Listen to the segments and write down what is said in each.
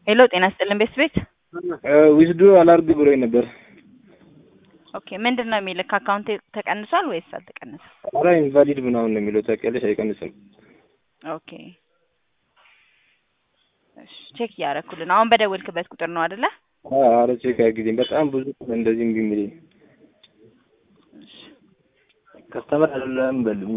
ሄሎ ጤና ይስጥልን ቤት ቤት ዊዝዱ አላርግ ብሎኝ ነበር። ኦኬ ምንድን ነው የሚልህ? ከአካውንት ተቀንሷል ወይስ አልተቀነሰም? ኧረ ኢንቫሊድ ምናምን ነው የሚለው ታውቂያለሽ፣ አይቀንስም። ኦኬ እሺ ቼክ እያደረኩልን አሁን በደወልክበት ቁጥር ነው አይደለ? ኧረ ቼክ አያግዜም። በጣም ብዙ እንደዚህ እምቢ የሚለኝ ከስተመር አይደለም በልም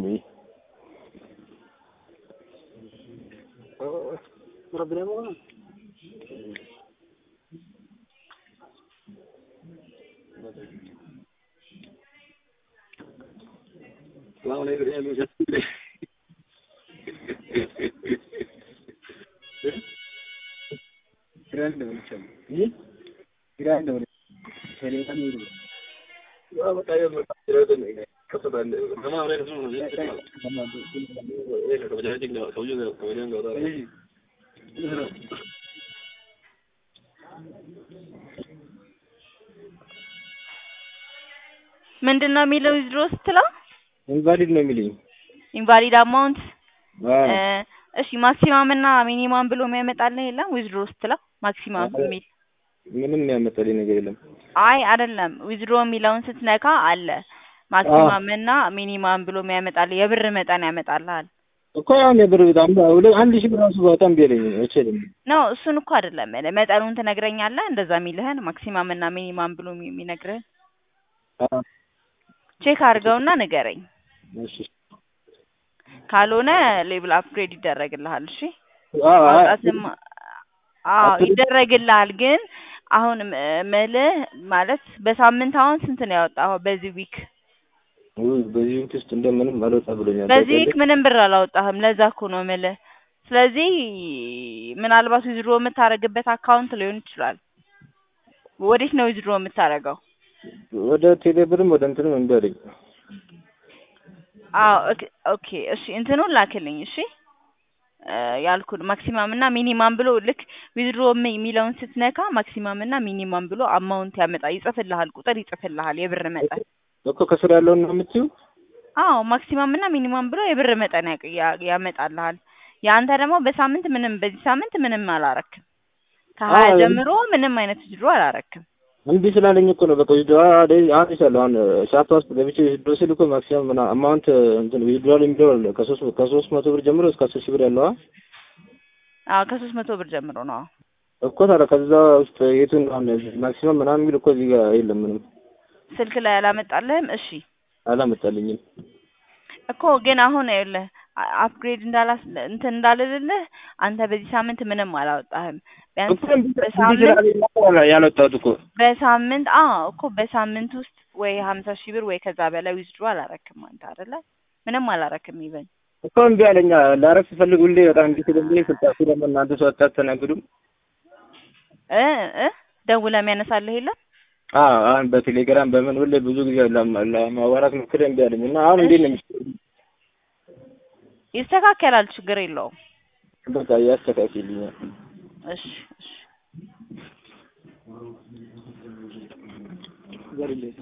ምንድን ነው የሚለው ዊዝድሮ ስትለው ኢንቫሊድ ነው የሚለኝ። ኢንቫሊድ አማውንት እሺ ማክሲማም እና ሚኒማም ብሎ የሚያመጣልህ የለም ዊዝድሮ ስትለው ማክሲማም የሚል ምንም ያመጣልኝ ነገር የለም። አይ አይደለም ዊዝድሮ የሚለውን ስትነካ አለ ማክሲማም እና ሚኒማም ብሎ የሚያመጣልህ የብር መጠን ያመጣልሃል እኮ አሁን የብር በጣም ሁለት አንድ ሺህ ብር ራሱ በጣም ቢለኝ አይችልም። ነው እሱን እኮ አይደለም መጠኑን ትነግረኛለህ እንደዛ የሚልህን ማክሲማም እና ሚኒማም ብሎ የሚነግርህን ቼክ አድርገውና ንገረኝ። እሺ ካልሆነ ሌብል አፕግሬድ ይደረግልሃል። እሺ ማውጣትም አዎ ይደረግልሃል። ግን አሁን ምልህ ማለት በሳምንት አሁን ስንት ነው ያወጣኸው በዚህ ዊክ? በዚህ ዊክ ውስጥ እንደምንም አልወጣ ብሎኛል። በዚህ ዊክ ምንም ብር አላወጣህም። ለዛ እኮ ነው ምልህ። ስለዚህ ምናልባት ዊዝድሮ የምታደርግበት አካውንት ሊሆን ይችላል። ወዴት ነው ዊዝድሮ የምታደርገው? ወደ ቴሌብርም ወደ እንትንም እምቢ አለኝ። አዎ ኦኬ እሺ እንትኑን ላክልኝ እሺ ያልኩን ማክሲማም እና ሚኒማም ብሎ ልክ ዊዝድሮ የሚለውን ስትነካ ማክሲማም እና ሚኒማም ብሎ አማውንት ያመጣ ይጽፍልሃል፣ ቁጥር ይጽፍልሃል፣ የብር መጠን እኮ ከስር ያለውን ነው የምትይው? አዎ ማክሲማም እና ሚኒማም ብሎ የብር መጠን ያመጣልሃል። የአንተ ደግሞ በሳምንት ምንም በዚህ ሳምንት ምንም አላረክም። ከሀያ ጀምሮ ምንም አይነት ዊዝድሮ አላረክም። እምቢ ስላለኝ እኮ ነው። በቃ ዊዝድሮ አሁን ይሻለሁ። አሁን ሻፓ ውስጥ ገብቼ ዊዝድሮ ስል እኮ ማክሲመም ምና አማውንት እንትን ዊዝድሮ የሚለው አለ ከሶስት ከሶስት መቶ ብር ጀምሮ እስከ አስር ሺህ ብር ያለው አዎ ከሶስት መቶ ብር ጀምሮ ነው እኮ ታዲያ ከዛ ውስጥ የቱን አሁን ማክሲመም ምናምን የሚል እኮ እዚህ ጋር የለም ምንም ስልክ ላይ አላመጣልህም? እሺ አላመጣልኝም እኮ ግን አሁን ይኸውልህ አፕግሬድ እንዳላስ እንትን እንዳልልልህ አንተ በዚህ ሳምንት ምንም አላወጣህም። ቢያንስ በሳምንት ያልወጣሁት እኮ በሳምንት አዎ እኮ በሳምንት ውስጥ ወይ ሀምሳ ሺህ ብር ወይ ከዛ በላይ ዊዝድሮ አላረክም አንተ አይደለ? ምንም አላረክም ይበል እኮ እምቢ አለኛ። ላረግ ስፈልግ ሁሌ በጣም እምቢ ስለሚለኝ ስልጣችሁ ደግሞ እናንተ ሰው አታስተናግዱም እ እ ደውለህ የሚያነሳልህ የለም? አዎ አሁን በቴሌግራም በምን ሁሌ ብዙ ጊዜ ለማዋራት ሞክሬ እምቢ አለኝ እና አሁን እንዴት ነው ይስተካከላል፣ ችግር የለውም። በቃ ያስተካክልኛል። እሺ እሺ